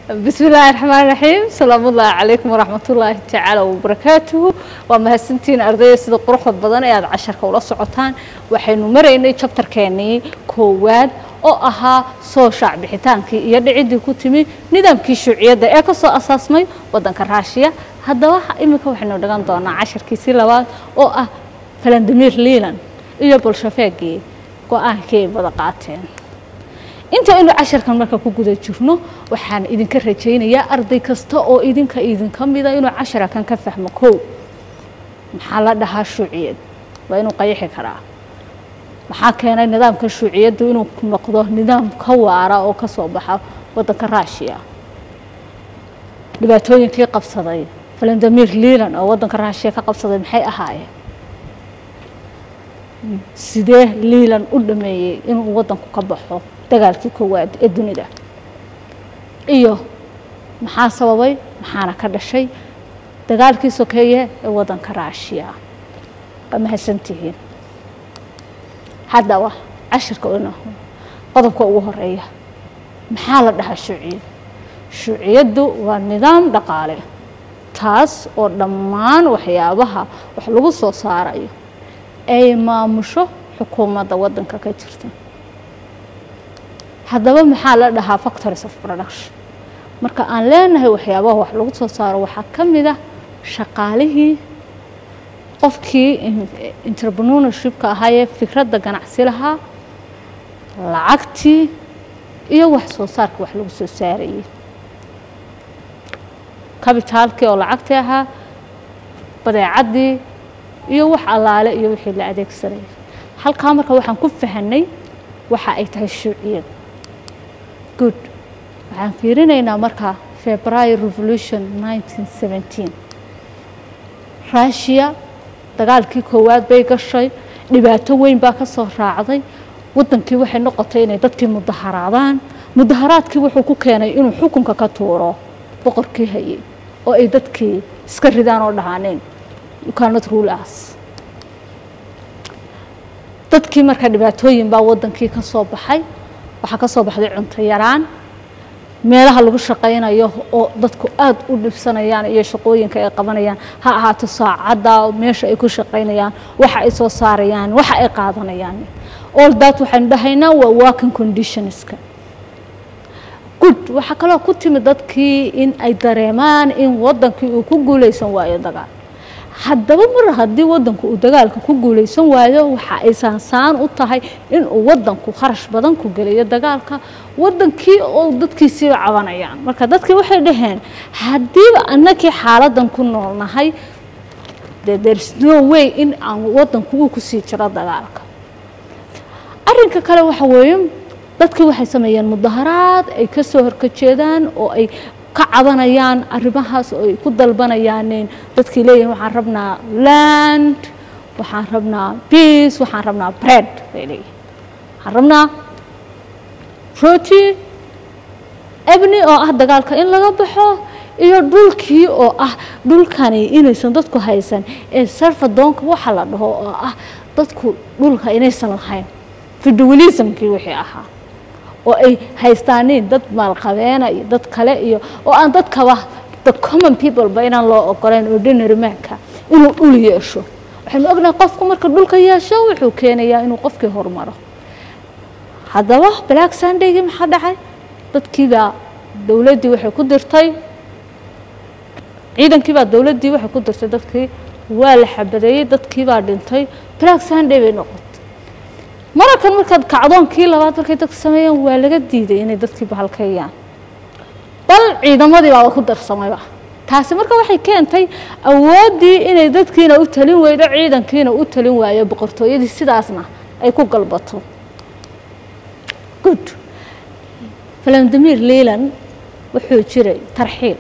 بسم الله الرحمن الرحيم سلام الله عليكم ورحمة الله تعالى وبركاته ومهسنتين أرضية سيدة قروح بدن أياد عشرة ولا سعوتان وحين مرينا شابتر كاني كواد oo ahaa soo shaac bixitaankii iyo dhicidii ku timi nidaamkii shuuciyadda ee ka soo asaasmay waddanka raashiya haddaba iminka waxaynu dhigan doonaa casharkiisii labaad oo ah valandimir liilan iyo bolshafeegii go-aankii ay wada qaateen inta aynu casharkan marka ku guda jirno waxaan idinka rajaynayaa arday kasta oo idinka idinka mida inuu casharakan ka fahmo kow maxaa la dhahaa shuuciyad waa inuu qayaxi karaa maxaa keenay nidaamka shuuciyaddu inuu noqdo nidaam ka waara oo ka soo baxa waddanka raashiya dhibaatooyinkii qabsaday valandimir liilan oo waddanka raashiya ka qabsaday maxay ahaayeen sidee liilan u dhameeyey inuu waddanku ka baxo dagaalkii koowaad ee dunida iyo maxaa sababay maxaana ka dhashay dagaalkii sokeeye ee waddanka raashiya waa mahadsantihiin haddaba cashirka ina qodobka ugu horeeya maxaa la dhahaa shuuciyad shuuciyaddu waa nidaam dhaqaale taas oo dhammaan waxyaabaha wax lagu soo saarayo ay maamusho xukuumadda waddanka ka jirta haddaba maxaa la dhahaa factories of production marka aan leenahay waxyaabaha wax lagu soo saaro waxaa ka mid ah shaqaalihii qofkii entrepreneurshipka ahaayee fikradda ganacsi lahaa lacagtii iyo wax soo saarka wax lagu soo saarayay kabitaalkii oo lacagtii ahaa badeecaddii iyo wax allaale iyo wixii la adeegsanayay halkaa marka waxaan ku fahanay waxa ay tahay shuuciyad good waxaan fiirinaynaa marka february revolution 1917 russia dagaalkii koowaad bay gashay dhibaato weyn baa ka soo raacday waddankii waxay noqotay inay dadkii mudaharaadaan mudaharaadkii wuxuu ku keenay inuu xukunka ka tuuro boqorkii hayay oo ay dadkii iska ridaan oo dhahaaneen ukaanad ruulas dadkii marka dhibaatooyin baa waddankii ka soo baxay waxaa ka soo baxday cunto yaraan meelaha lagu shaqaynayo oo dadku aada u dhibsanayaan iyo shaqooyinka ay qabanayaan ha ahaato saacadda meesha ay ku shaqaynayaan waxa ay soo saarayaan waxa ay qaadanayaan all that waxaynu dhahaynaa waa working conditionska good waxaa kaloo ku timi dadkii in ay dareemaan in waddankii uu ku guulaysan waayo dagaal haddaba mar haddii waddanku uu dagaalka ku guulaysan waayo waxa ay saansaan u tahay inuu waddanku kharash badan ku geliyo dagaalka waddankii oo dadkiisiiba cabanayaan marka dadkii waxay dhaheen haddiiba annakii xaaladan ku noolnahay de there's no way in aan waddanku uu kusii jiro dagaalka arrinka kale waxa weeye dadkii waxay sameeyeen mudaharaad ay ka soo horkajeedaan oo ay ka cabanayaan arrimahaas oo ay ku dalbanayaan dadkii leeyihin waxaan rabnaa land waxaan rabnaa peace waxaan rabnaa bread bay leeyihin waxaan rabnaa roti ebni oo ah dagaalka in laga baxo iyo dhulkii oo ah dhulkani inaysan dadku haysan ee sarfadoonka waxa la dhaho oo ah dadku dhulka inaysan lahayn fidewilismkii wixii ahaa oo ay haystaaniin dad maalqabeena iyo dad kale iyo oo aan dadkaba the common people ba inaan loo ogolayn ordinary manka inuu dhul yeesho waxaynu ognahay qofku marka dhulka yeesho wuxuu keenayaa inuu qofkii horumaro haddaba black sundaygii maxaa dhacay dadkiibaa dowladdii waxay ku dirtay ciidankiibaa dowladdii waxay ku dirtay dadkii waa la xabadeeyey dadkiibaa dhintay black sunday bay noqotay mararkan markaad kacdoonkii labaad markay dadka sameeyeen waa laga diiday inay dadkii bahalkeeyaan bal ciidamadii baaba ku darsamayba taasi marka waxay keentay awooddii inay dadkiina u talin weydo ciidankiina u talin waayo boqortooyadii sidaasna ay ku galbato good valandimir liilan wuxuu jiray tarxiil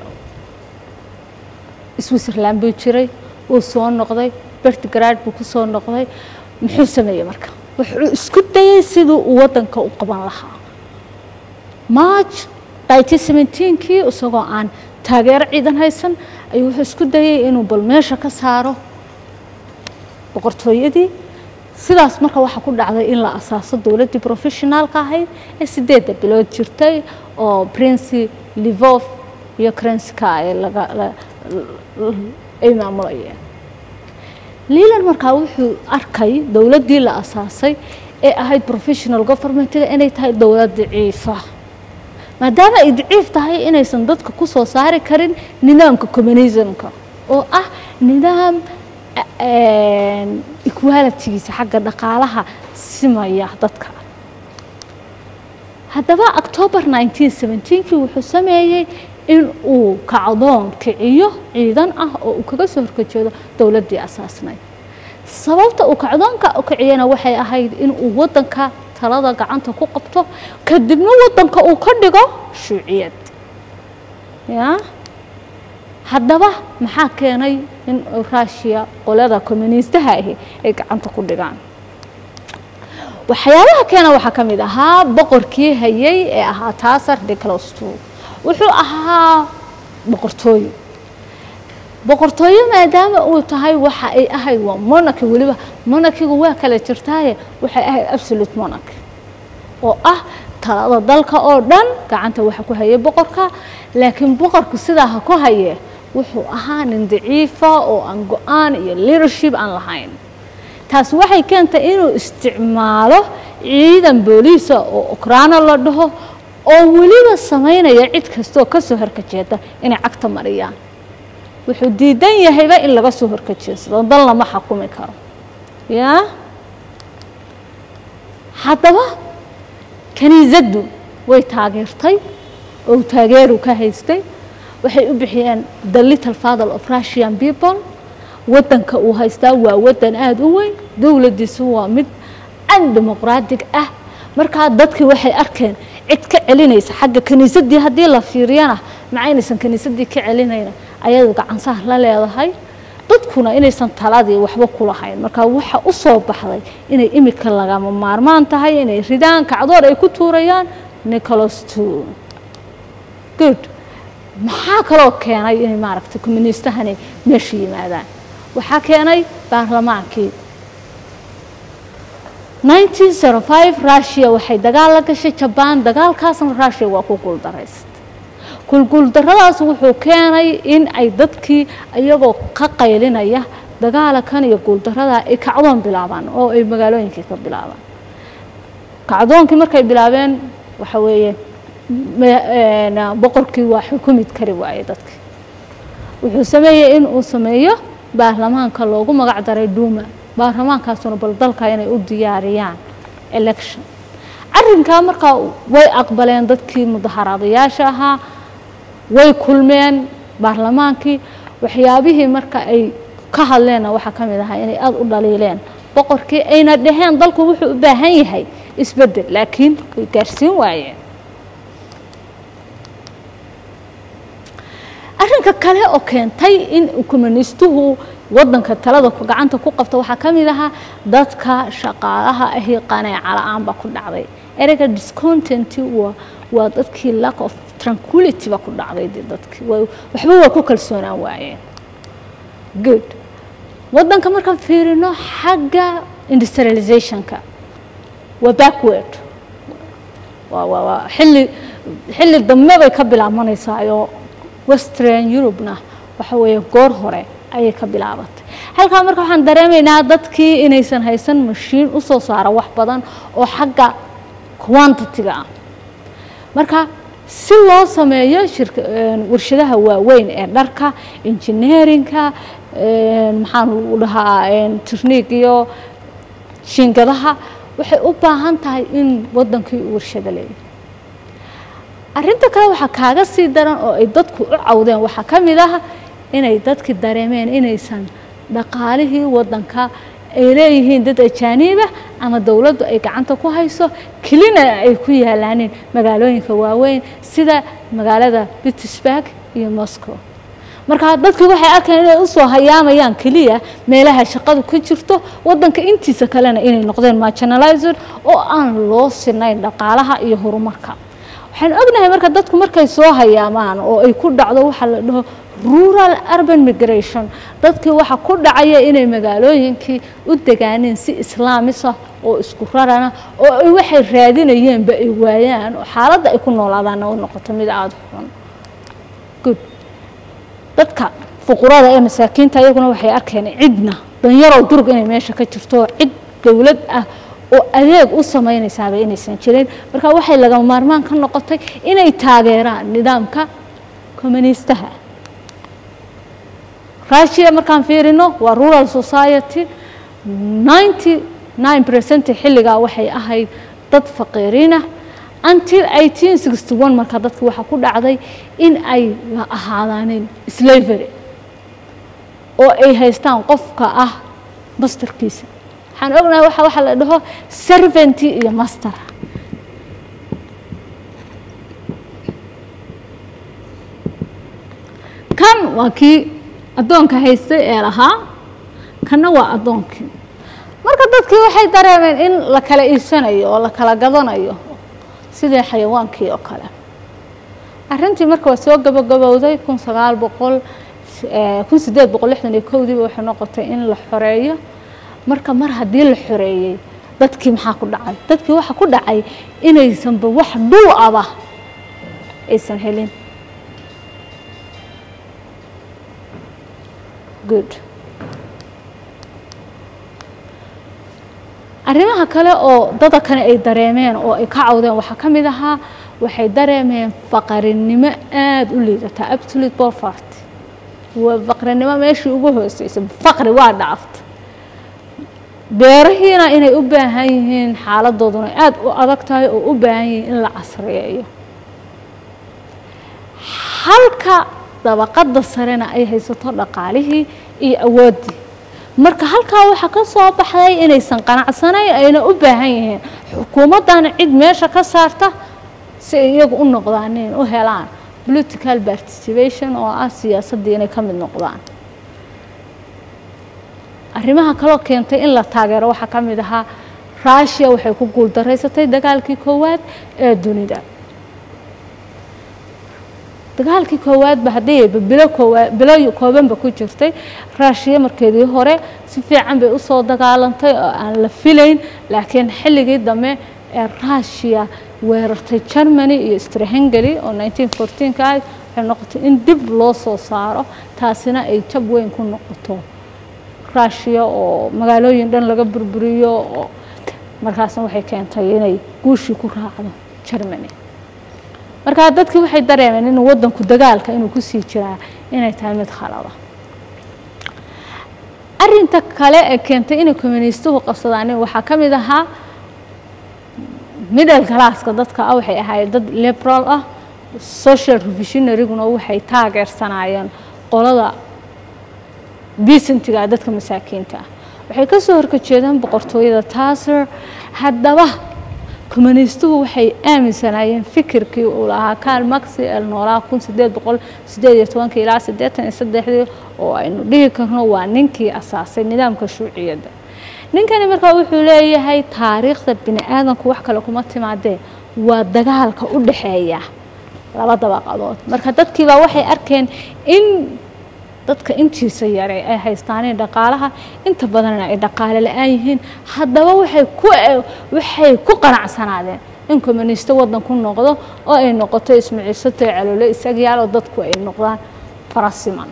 switzerland buu jiray wuu soo noqday bertigrad buu ku soo noqday muxuu sameeyey marka wuxuu isku dayay siduu uu waddanka u qaban lahaa march kii isagoo aan taageero ciidan haysan ayuu wuxuu isku dayay inuu bal meesha ka saaro boqortooyadii sidaas marka waxaa ku dhacday in la asaaso dowladdii professionaalka ahayd ee sideedda bilood jirtay oo prince livov iyo crenska ay laga ay maamulayeen leland markaa wuxuu arkay dowladdii la asaasay ee ahayd professional governmentiga inay tahay dowlad daciifa maadaama ay daciif tahay inaysan dadka ku soo saari karin nidaamka communismka oo ah nidaam equalitigiisa xagga dhaqaalaha simaya dadka haddaba october nineteen seventeenkii wuxuu sameeyey in uu kacdoon kiciyo ciidan ah oo uu kaga soo horkajeedo dowladdii asaasnayd sababta uu kacdoonka u kiciyana waxay ahayd in uu waddanka talada gacanta ku qabto kadibna waddanka uu ka dhigo shuuciyad ya haddaba maxaa keenay in russiya qolada communiistaha ahi ay gacanta ku dhigaan waxyaabaha keena waxaa ka mid ahaa boqorkii hayay ee ahaa taasar declosto wuxuu ahaa boqortooyo boqortooyo maadaama uu tahay waxa ay ahayd waa monarchy weliba monarchigu waa kala jirtaaye waxay ahayd absolute monarchy oo ah talada dalka oo dhan gacanta waxa ku hayay boqorka laakiin boqorku sidaa ha ku haye wuxuu ahaa nin daciifa oo aan go-aan iyo leadership aan lahayn taas waxay keentay inuu isticmaalo ciidan booliisa oo ukraana la dhaho oo weliba samaynaya cid kastaoo ka soo horkajeeda inay cagta mariyaan wuxuu diidan yahayba in laga soo horkajeedsado dan lama xakumi karo yaa haddaba kaniisaddu way taageertay oo taageeru ka haystay waxay u bixiyeen the little father of russian people waddanka uu haystaa waa waddan aada u weyn dowladdiisu waa mid an dimuqraatig ah markaa dadkii waxay arkeen cid ka celinaysa xagga kiniisaddii haddii la fiiriyana macaynaysan kiniisaddii ka celinayna ayadu gacansaha la leedahay dadkuna inaysan taladii waxba ku lahayn markaa waxa u soo baxday inay imika lagama maarmaan tahay inay ridaan kacdoor ay ku tuurayaan nicholas two good maxaa kaloo keenay inay maaragtay communiistahani meesha yimaadaan waxaa keenay baarlamaankii nineteen zero five russia waxay dagaal la gashay jabaan dagaalkaasna russia waa ku guuldaraysatay kulguuldaradaas wuxuu keenay in ay dadkii iyagoo ka qaylinaya dagaalakan iyo guuldarada ay kacdoon bilaabaan oo ay magaalooyinkii ka bilaabaan kacdoonkii markay bilaabeen waxa weeye boqorkii waa xukumid kari waayey dadkii wuxuu sameeyey in uu sameeyo baarlamaanka loogu magac daray duuma baarlamaankaasuna bal dalka inay u diyaariyaan election arrinkaa markaa way aqbaleen dadkii mudaharaadayaasha ahaa way kulmeen baarlamaankii waxyaabihii marka ay ka hadleenna waxaa ka mid ahaa inay aada u dhaliileen boqorkii ayna dhaheen dalku wuxuu u baahan yahay isbeddel laakiin way gaarsiin waayeen arrinka kale oo keentay in communiistuhu waddanka talada gacanta ku qabta waxaa ka mid ahaa dadka shaqaalaha ahi qaneeca la-aan baa ku dhacday ereyga discontent waa waa dadkii lack of tranquility ba ku dhacday de dadkii waxba waa ku kalsoonaan waayeen good waddanka markaan fiirino xagga industrializationka waa backward waa waa waa xilli xilli dambe bay ka bilaabmanaysaayoo western eurubna waxa weeye goor hore ayay ka bilaabatay halkaa marka waxaan dareemaynaa dadkii inaysan haysan mashiin u soo saara wax badan oo xagga quantity-ga ah marka si loo sameeyo shirka warshadaha waaweyn ee dharka engineerinka maxaan u dhahaa technique iyo shiingadaha waxay u baahan tahay in waddankii u warshado leeyahay arrinta kale waxaa kaaga sii daran oo ay dadku u cawdeen waxaa ka mid ah inay dadki dareemeen inaysan dhaqaalihii waddanka ay leeyihiin dad ajaaniiba ama dowladdu ay gacanta ku hayso kelina ay ku yaalaaneen magaalooyinka waaweyn sida magaalada pittsburg iyo moscow marka dadki waxay arkeen inay usoo hayaamayaan keliya meelaha shaqadu ka jirto waddanka intiisa kalena inay noqdeen marginalizer oo aan loo sinayn dhaqaalaha iyo horumarka waxaan ognahay marka dadku markay soo hayaamaan oo ay ku dhacdo waxaa la dhaho rural urban migration dadkii waxa ku dhacaya inay magaalooyinkii u degaaneen si islaamisa oo isku rarana oo ay waxay raadinayeenba ay waayaan oo xaaladda ay ku noolaadaanna u noqoto mid aada xun good dadka fuqurada ee masaakiinta iyaguna waxay arkeen cidna danyarow durug inay meesha ka jirto cid dowlad ah oo adeeg u sameynaysaaba inaysan jirin marka waxay lagama maarmaan ka noqotay inay taageeraan nidaamka communistaha russia markaan fiirino waa rural society ninety nine percent xilligaa waxay ahayd dad faqiiriinah until eighteen sixty one marka dadki waxaa ku dhacday in ay ahaadaaneen slavery oo ay haystaan qofka ah masterkiisa waxaan ognahay waxa waxa la dhaho servanty iyo master kan waa kii addoonka haystay ee lahaa kanna waa addoonkii marka dadkii waxay dareemeen in la kala iibsanayo oo la kala gadanayo sidii xayawaankii oo kale arrintii marka waa soo gabagabowday kun sagaal boqol kun sideed boqol lixdan iyo kowdiiba waxay noqotay in la xoreeyo marka mar haddii la xoreeyey dadkii maxaa ku dhacay dadkii waxaa ku dhacay inaysanba wax dhul aba aysan helin good arrimaha kale oo dada kane ay dareemeen oo ay ka cawdeen waxaa ka mid ahaa waxay dareemeen faqarinimo aada u liidata absolute poverty waa faqrinimo meeshii ugu hooseysay faqri waa dhaaftay beerahiina inay u baahan yihiin xaaladooduna aada u adag tahay oo u baahan yihiin in la casriyeeyo halka dabaqadda sarena ay haysato dhaqaalihii iyo awooddii marka halkaa waxaa ka soo baxday inaysan qanacsanayn ayna u baahan yihiin xukuumaddana cid meesha ka saarta si ay iyagu u noqdaanin u helaan political participation oo ah siyaasaddii inay ka mid noqdaan arrimaha kaloo keentay in la taageero waxaa ka mid ahaa rushia waxay ku guuldaraysatay dagaalkii koowaad ee dunida dagaalkii koowaadba haddii bilo koowaad bilo koobanba ku jirtay rushia markeedii hore si fiican bay usoo dagaalantay oo aan la filayn laakiin xilligii dambe ee rushia weerartay germany iyo strahengeli oo nineteen fourteenka ahayd waxay noqotay in dib loo soo saaro taasina ay jab weyn ku noqoto rushia oo magaalooyin dhan laga burburiyo oo markaasna waxay keentay inay guushii ku raacdo germany markaa dadkii waxay dareemeen inuu waddanku dagaalka inuu kusii jiraa inay tahay mid khalada arinta kale ee keentay inay communistuhu qabsadaan waxaa ka mid ahaa middle classka dadka ah waxay ahaayeen dad liberal ah social revisionaryguna waxay taageersanaayeen qolada decentiga dadka masaakiinta ah waxay ka soo horkajeedeen boqortooyada taasir haddaba communistuhu waxay aaminsanaayeen fikirkii uu lahaa karl maxi el noolaa kun sideed boqol sideed iyo tobankii ilaa siddeetan iyo saddexdii oo aynu dhihi karno waa ninkii asaasay nidaamka shuuciyadda ninkani markaa wuxuu leeyahay taariikhda bini aadanku wax kale kuma timaadee waa dagaalka u dhaxeeya laba dabaqadood marka dadkiibaa waxay arkeen in dadka intiisa yare ay haystaaneen dhaqaalaha inta badanna ay dhaqaale la-aan yihiin haddaba waxay ku waxay ku qanacsanaadeen in communisto waddan ku noqdo oo ay noqoto ismaciisato caloole isagyaal oo dadku ay noqdaan farasiman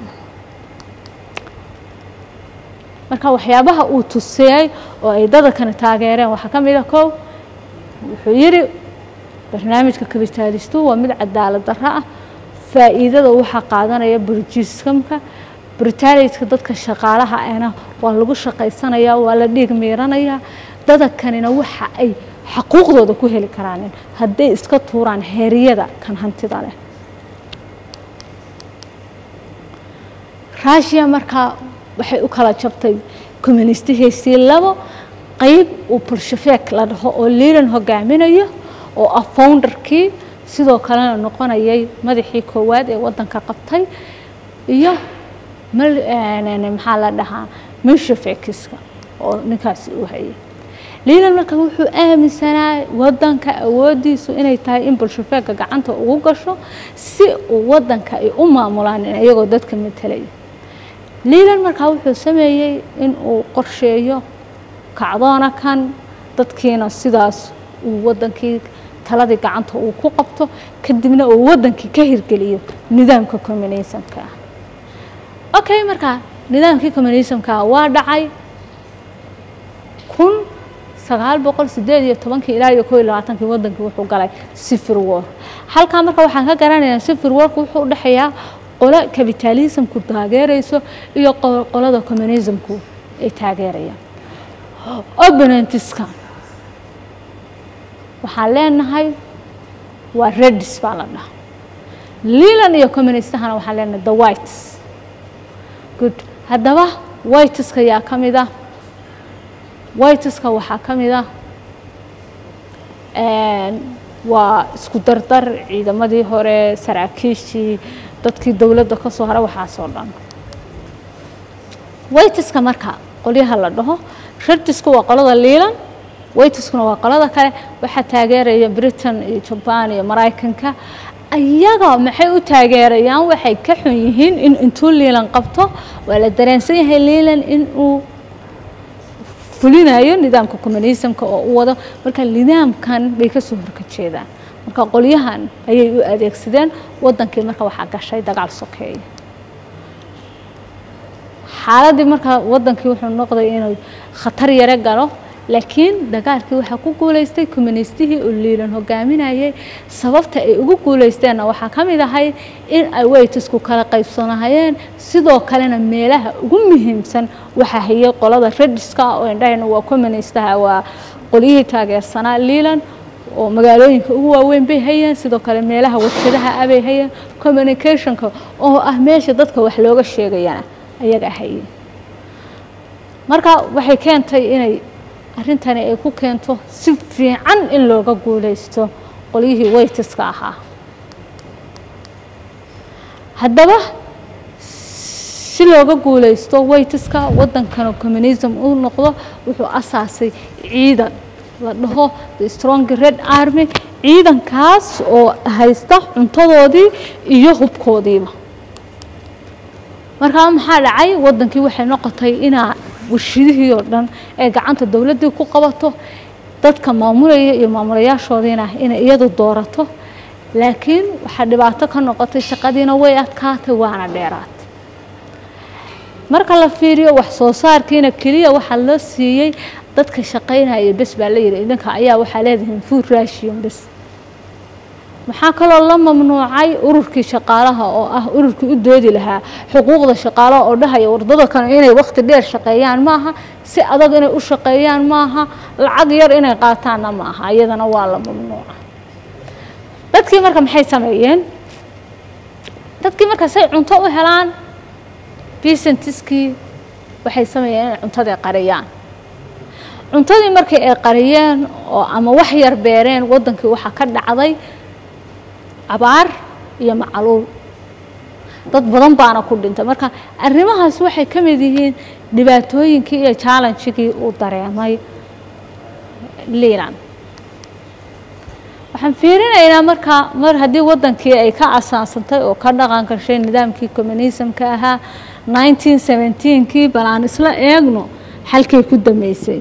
marka waxyaabaha uu tusiyey oo ay dadakani taageereen waxaa ka mid a kow wuxuu yidhi barnaamijka kabitaalistu waa mid cadaalad darro ah faa'iidada waxaa qaadanaya burjiskamka britaaliska dadka shaqaalaha ahna waa lagu shaqaysanayaa waa la dhiig miiranayaa dadakanina waxa ay xaquuqdooda ku heli karaanin hadday iska tuuraan heeryada kan hantida leh rushia markaa waxay u kala jabtay communistihiisii labo qeyb uu bolshafeek la dhaho oo liilan hogaaminayo oo ah founderkii sidoo kalena noqonayay madaxii koowaad ee waddanka qabtay iyo maxaa la dhahaa mishafekiska oo ninkaasi uu hayay liilan marka wuxuu aaminsanaa waddanka awooddiisu inay tahay in bolshafeeka gacanta ugu gasho si uu waddanka ay u maamulaan iyagoo dadka matalaya liilan markaa wuxuu sameeyey in uu qorsheeyo kacdoona kan dadkiina sidaas uu waddankii taladii gacanta uu ku qabto kadibna uu waddankii ka hirgeliyo nidaamka communismka ah okay marka nidaamkii communismka waa dhacay kun sagaal boqol sideed iyo tobankii ilaa iyo koo iyo labaatankii waddankii wuxuu galay civil war halkaa marka waxaan ka garanayaa civil warku wuxuu u dhexeeyaa qolo capitalismku taageerayso iyo qolada communismku ay taageerayaan opponentiska waxaan leenahay waa redis baa la dhaha leland iyo communistahana waxaan leenahay the whites good haddaba whiteska yaa ka mid ah whiteska waxaa ka mid ah waa isku dardar ciidamadii hore saraakiishii dadkii dowladda ka soo hara waxaasoo dhan whiteska marka qolyaha la dhaho redisku waa qolada leland whiteskuna waa qolada kale waxaa taageeraya britain iyo jaban iyo maraykanka ayaga maxay u taageerayaan waxay ka xun yihiin in intuu liilan qabto waa la dareensan yahay liilan in uu fulinayo nidaamka communismka oo u wado marka nidaamkan bay ka soo horka jeedaan marka qolyahan ayay u adeegsadeen waddankii marka waxaa gashay dagaal sokeeya xaaladii marka waddankii wuxuu noqday inuu khatar yaro galo laakiin dagaalkii waxaa ku guulaystay communistihii oo liilan hogaaminayay sababta ay ugu guulaysteenna waxaa ka mid ahay in ay weytisku kala qaybsanahayeen sidoo kalena meelaha ugu muhiimsan waxaa hayay qolada rediska oo indhahayna waa communistaha waa qolyihii taageersanaa liilan oo magaalooyinka ugu waaweyn bay hayeen sidoo kale meelaha warshadaha ah bay hayeen communicationka oo ah meesha dadka wax looga sheegayana ayaga hayeen marka waxay keentay inay arrintani ay ku keento si fiican in looga guulaysto qolyihii weytiska ahaa haddaba si looga guulaysto weytiska waddankana communism u noqdo wuxuu asaasay ciidan la dhaho the strong red army ciidankaas oo haysta cuntadoodii iyo hubkoodiiba markaa maxaa dhacay waddankii waxay noqotay inaa warshidihii oo dhan ee gacanta dowladdii ku qabato dadka maamulaya iyo maamulayaashoodiina inay iyadu doorato laakiin waxaa dhibaato ka noqotay shaqadiina way adkaatay waana dheeraatay marka la fiiriyo wax soo saarkiina keliya waxaa loo siiyey dadka shaqaynaya bes baa la yidhi idinka ayaa waxaa leedihiin food ration bes maxaa kaloo la mamnuucay ururkii shaqaalaha oo ah ururkii u doodi lahaa xuquuqda shaqaalaha oo dhahaya wardada kale inay wakhti dheer shaqeeyaan maaha si adag inay u shaqeeyaan maaha lacag yar inay qaataanna maaha iyadana waa la mamnuuca dadkii marka maxay sameeyeen dadkii marka say cunto u helaan bisentiskii waxay sameeyeen inay cuntadii qariyaan cuntadii markii ay qariyeen oo ama wax yar beereen waddankii waxaa ka dhacday abaar iyo macaluul dad badan baana ku dhintay marka arrimahaas waxay ka mid yihiin dhibaatooyinkii iyo challengegii uu dareemay liilan waxaan fiirinaynaa marka mar haddii waddankii ay ka asaansantay oo ka dhaqan gashay nidaamkii communismka ahaa nineteen seventeenkii bal aan isla eegno xalkay ku dameysay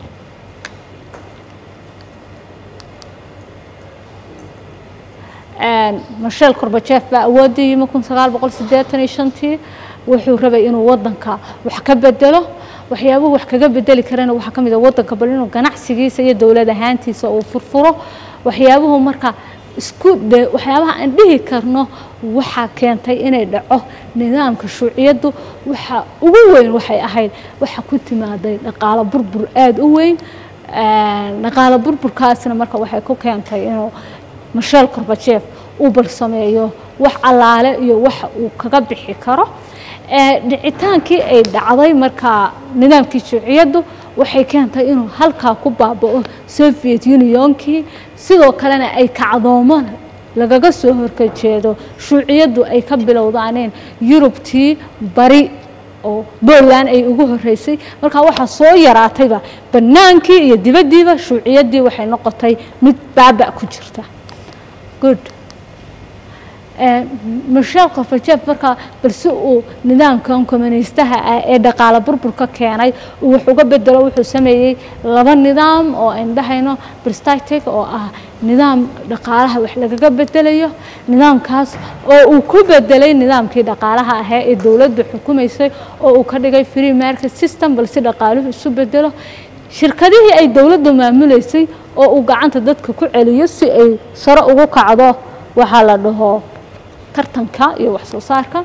masheel korbajeef baa awooddii yimi kun sagaal boqol siddeetan iyo shantii wuxuu rabay inuu waddanka wax ka bedelo waxyaabuhu wax kaga bedeli karana waxaa ka mid a waddanka bal inuu ganacsigiisa iyo dowlad ahaantiisa uu furfuro waxyaabuhu marka isku de waxyaabaha aan dhihi karno waxaa keentay inay dhaco nidaamka shuuciyaddu waxa ugu weyn waxay ahayd waxa ku timaaday dhaqaalo burbur aada u weyn dhaqaalo burburkaasna marka waxay ku keentay inuu masheel korbajeef uu balsameeyo wax allaale iyo waxa uu kaga bixi karo dhicitaankii ay dhacday markaa nidaamkii shuuciyaddu waxay keentay inuu halkaa ku baaba'o soviet unionkii sidoo kalena ay kacdoomaan lagaga soo horkajeedo shuuciyaddu ay ka bilowdaaneen yurubtii bari oo boland ay ugu horeysay markaa waxaa soo yaraatayba bannaankii iyo dibaddiiba shuuciyaddii waxay noqotay mid baaba' ku jirta good masheel korbajeef markaa bal si uu nidaamkan communistaha ah ee dhaqaalo burburka keenay uu wax uga bedelo wuxuu sameeyey laba nidaam oo ayn dhahayno bristatic oo ah nidaam dhaqaalaha wax lagaga bedelayo nidaamkaas oo uu ku bedelay nidaamkii dhaqaalaha ahaa ee dowladdu xukumaysay oo uu ka dhigay free market system balse dhaqaaluhu isu bedelo shirkadihii ay dowladdu maamuleysay oo uu gacanta dadka ku celiyo si ay sare ugu kacdo waxaa la dhaho tartanka iyo wax soo saarka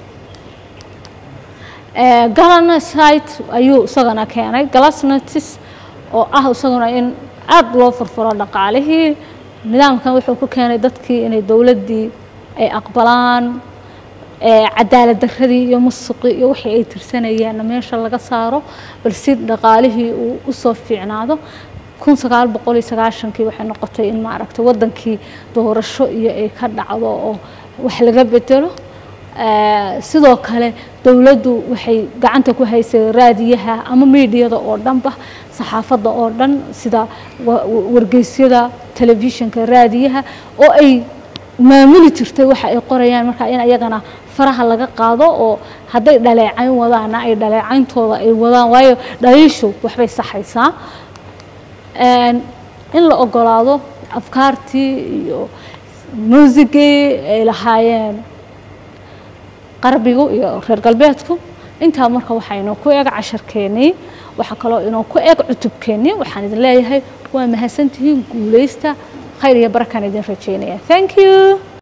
galanasite ayuu isagana keenay galasnatis oo ah isaguna in aada loo furfuro dhaqaalihii nidaamkan wuxuu ku keenay dadkii inay dowladdii ay aqbalaan cadaalad daradii iyo musuqii iyo wixii ay tirsanayeenna meesha laga saaro bal si dhaqaalihii uu usoo fiicnaado kun sagaal boqol iyo sagaashankii waxay noqotay in maaragtay waddankii doorasho iyo ay ka dhacdo oo wax laga bedelo sidoo kale dowladdu waxay gacanta ku haysay raadiyaha ama miidiyada oo dhanba saxaafadda oo dhan sida wargeysyada telefishinka raadiyaha oo ay maamuli jirtay waxa ay qorayaan markaa in ayagana faraha laga qaado oo hadday dhaleecayn wadaana ay dhaleecayntooda ay wadaan waayo dhaliishu waxbay saxaysaa in la ogolaado afkaartii iyo muusigii ay lahaayeen qarbigu iyo reer galbeedku intaa marka waxaynu ku eeg casharkeennii waxaa kaloo inuu ku eeg cutubkeennii waxaan idin leeyahay waa mahadsantihiin guulaysta khayr iyo barakaan idin rajeynaya thank you